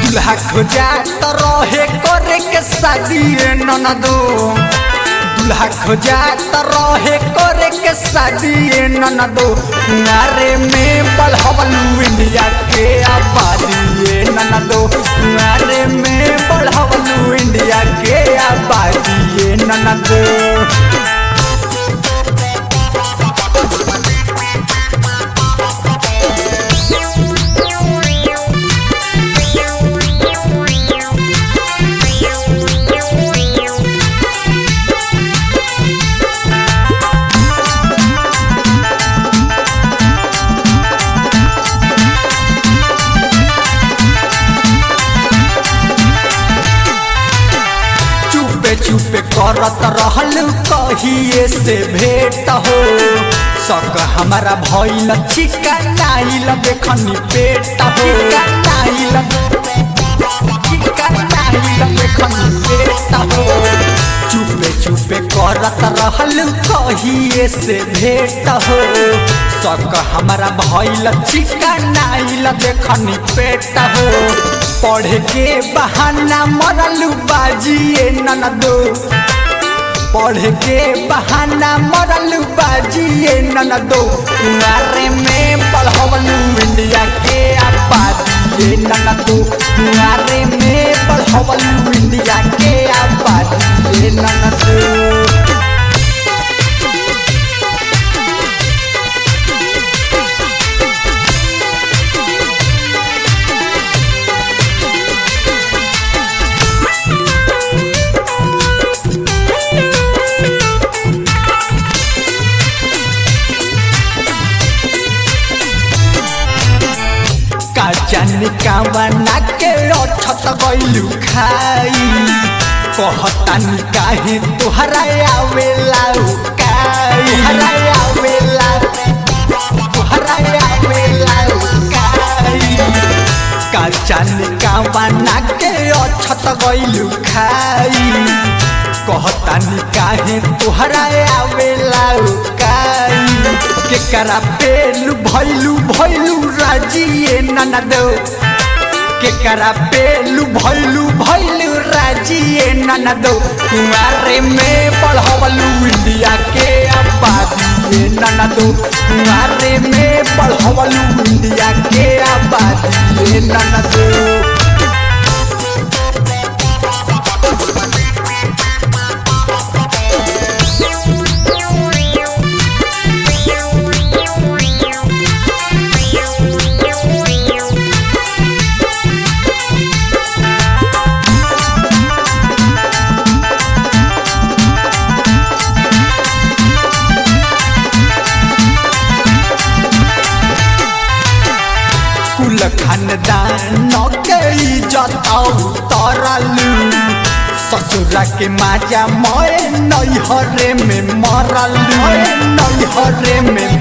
दूल्हा खोजा त रहे करे के शादी ननदो दूल्हा खोजा त रहे करे के शादी ननदो नारे में बढ़वलू इंडिया के आबादी ननदो नारे में बढ़वलू इंडिया के आबादी ननदो चुपे चुपे करत रहल कहिए से भेट हो सक हमारा भइल चिका नाइल देखनी पेट हो नाइल चिका नाइल देखनी पेट हो चुपे चुपे करत रहल कहिए से भेट हो सक हमारा भइल चिका नाइल देखनी पेट हो पढ़े के बहाना मरलू बाजिए ननदो पढ़े के बहाना मरलू बाजिए ननदो कुआरे में पढ़वलू इंडिया के आबादी ननदो कुआरे में पढ़वलू इंडिया के आबादी ननदो काचानी कावना के अछत गइलू खाई कहतानी काहे तोहरा आवेला काई तोहरा आवेला तोहरा आवेला काई काचानी कावना के अछत गइलू खाई कहतानी काहे तोहरा आवेला काई केकरा पेलू भैलू भैलू राजिए ननदो केकरा पेलू भैलू भैलू राजिए ननदो कुआरे में पढ़वलू इंडिया के आबादी ननदो कुआरे में पढ़वलू इंडिया के आबादी ननदो कुल खानदान के इज्जत तरलू ससुरा के माजा मोए नैहरे में मरलू नैहरे में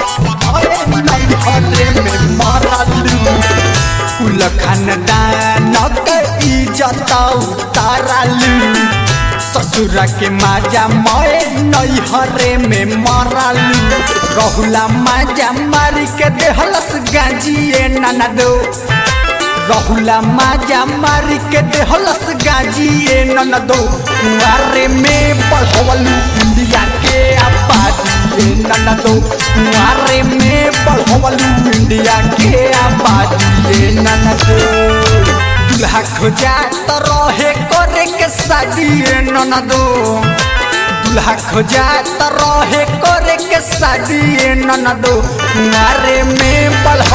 नैहरे में मरलू कुल खानदान के इज्जत तरलू ससुरा के माजा मोए नैहरे में मरलू रहुला माजा मारी के देहलस गाजिए ननदो रहुला माजा मारी के देहलस गाजिए ननदो कुआरे में पढ़वलू इंडिया के आबादी ननदो कुआरे में पढ़वलू इंडिया के आबादी ननदो दूल्हा खोजा त रहे करे के शादी ननदो दूल्हा खोजा त रहे करे के शादी ननदो कुआरे में पढ़